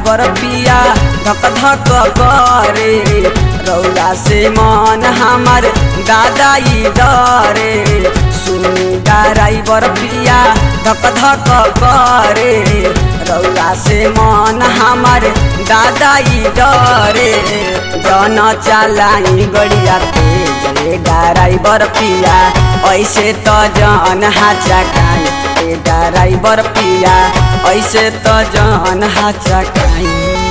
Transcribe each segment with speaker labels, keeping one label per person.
Speaker 1: driver पिया धक धक करे रौला से मन हमार दादाई डरे सुनी ड्राइवर पिया धक धक करे रौला से मन हमार दादाई डरे जन चलाई गड़िया तेज रे ड्राइवर पिया ऐसे त जन हाचकाई ए ड्राइवर पिया ऐसे त जन हाचकाई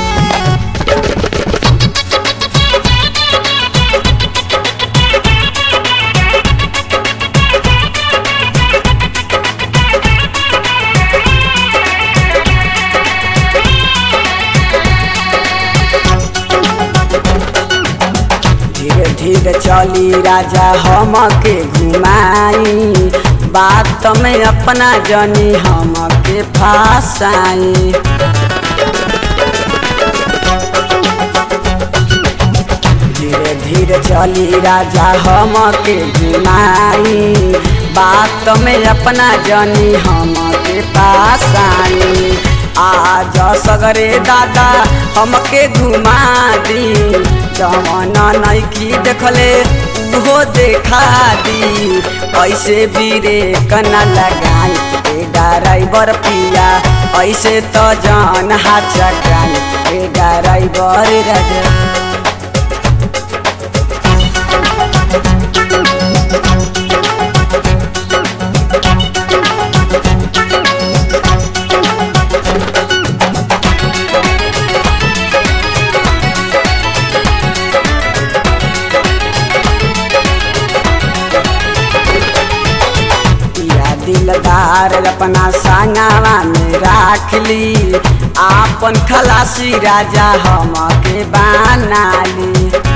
Speaker 1: धीरे धीरे चली राजा हम के घुमाई बात में अपना जनी हम के फासाई धीरे धीरे चली राजा हम के घुमाई बात में अपना जनी हम के पास आई आज सगरे दादा हमके घुमा दी जवन नैकी देखले उहो देखा दी ऐसे बीरे कना लगाई ए ड्राइवर पिया ऐसे तो जान हाथ चकाई ए ड्राइवर राजा या दिलदार अपना संगवा में राख ली आपन खलासी राजा हम के बनाली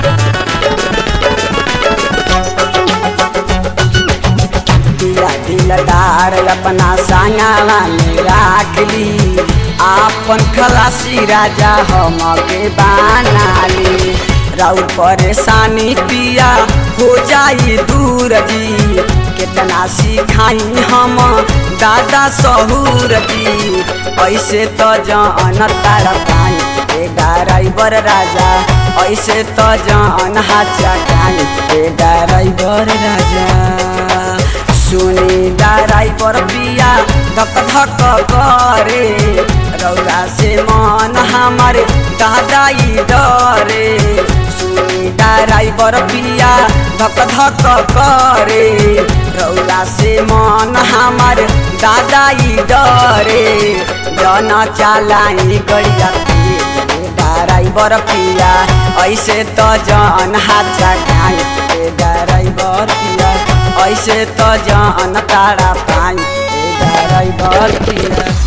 Speaker 1: या दिलदार अपना संगवा में राख ली आपन खलासी राजा हम के बनाली राउर परेशानी पिया हो जाई दूर जी कितना सिखाई हम दादा सहूर जी ऐसे तो जान तार पाई ए ड्राइवर राजा ऐसे तो जान हाचा काई ए ड्राइवर राजा सुनी ड्राइवर पिया धक धक करे रौला से मन हमारे दादाई डरे सुनी ड्राइवर पिया धक धक करे रौला से मन हमार दादाई डरे जन चलाई गड़िया ड्राइवर पिया ऐसे तो जन हाथ चकाई ड्राइवर पिया ऐसे तो जन तारा पाई ड्राइवर पिया